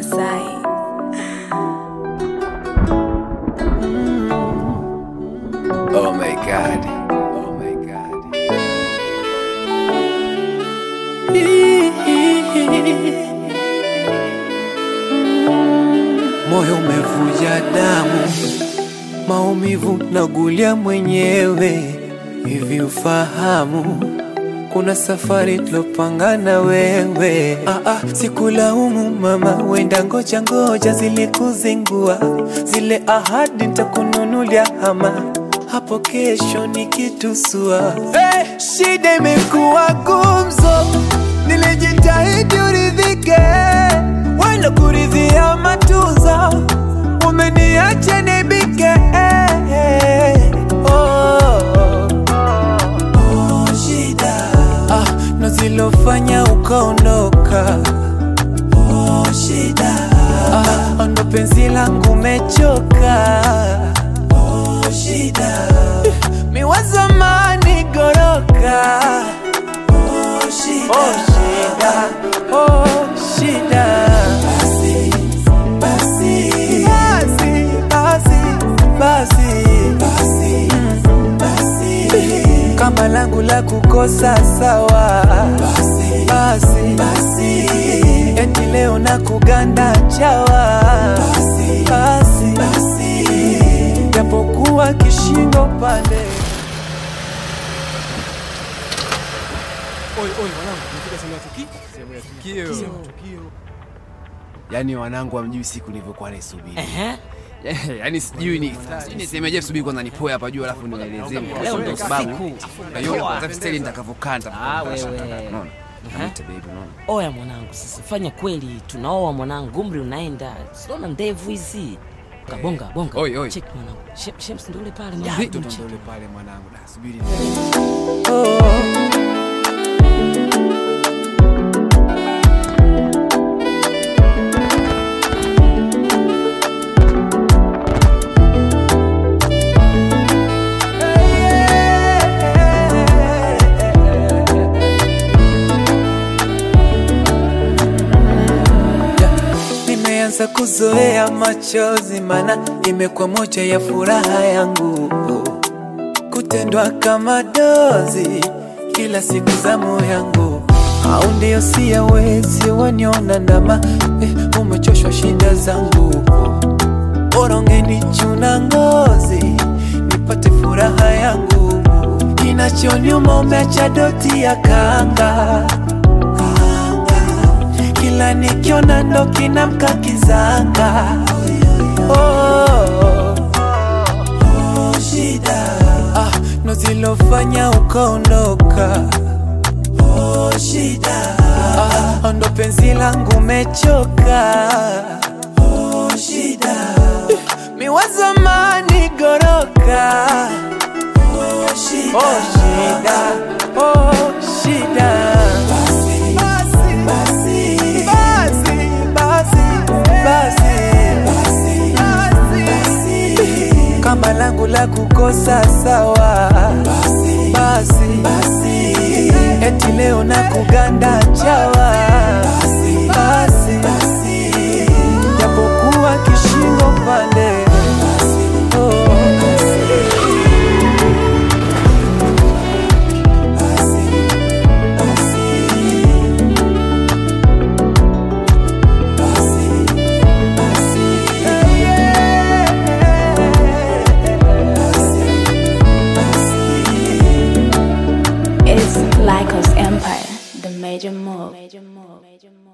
Masai. Oh my god. Oh my god. Moyo umevuja damu, maumivu nagulia mwenyewe. Hivi ufahamu kuna safari tulopanga na wewe. Ah, ah, sikulaumu mama, wenda ngoja ngoja zilikuzingua zile ahadi, nitakununulia hama hapo kesho nikitusua. Hey, shida imekuwa gumzo, nilijitahidi uridhike, wala kuridhia matunzo, umeniacha nibike. Hey, hey, oh, oh, shida ah, na zilofanya ukaondoka. Oh, shida ah, ndo penzi langu mechoka. Oh, shida mi wa zamani goroka. Oh, shida, oh, shida, oh, shida. Basi, basi, basi, basi, basi, basi, kama langu la kukosa sawa. Basi, basi, basi, eti leo na kuganda chawa. Basi, basi, basi, japokuwa kishingo pande Yaani wanangu hamjui siku nilivyokuwa naisubiri. Ehe. Yaani sijui ni sijui nisemeje, subiri kwanza nipoe hapa juu alafu nielezee Leo ndo kwa sababu siku. na hiyo kwanza style nitakavyokaa Ah, wewe. Unaona? Niite baby unaona? Oya mwanangu, sasa fanya kweli, tunaoa mwanangu, umri unaenda, siona ndevu hizi. Kabonga bonga, Oi, oi. check mwanangu, Shem- Shems ndio ule pale Vipi mwanangu, ndo check. ule pale mwanangu? Da, subiri. Nimeanza kuzoea machozi, mana imekuwa moja ya furaha yangu, kutendwa kama dozi kila siku zamu yangu, au ndio siyawezi waniona ndama eh, umechoshwa shida zangu, bora ungenichuna ngozi nipate furaha yangu, kinachoniuma umeacha doti ya kanga kila nikiona ndo kinamka kizanga oh, oh, oh, shida ah, ndo zilofanya ukaondoka oh, shida ah, ndo penzi langu mechoka oh, shida mi wa zamani goroka oh, shida, oh, shida, oh, shida. Basi, basi, basi, basi, basi, basi, kama langu la kukosa sawa. Basi, basi, eti leo na kuganda chawa. Basi, basi, japokuwa kishingo pande. Oh, It's Lycos Empire, the major move. Major move. Major move.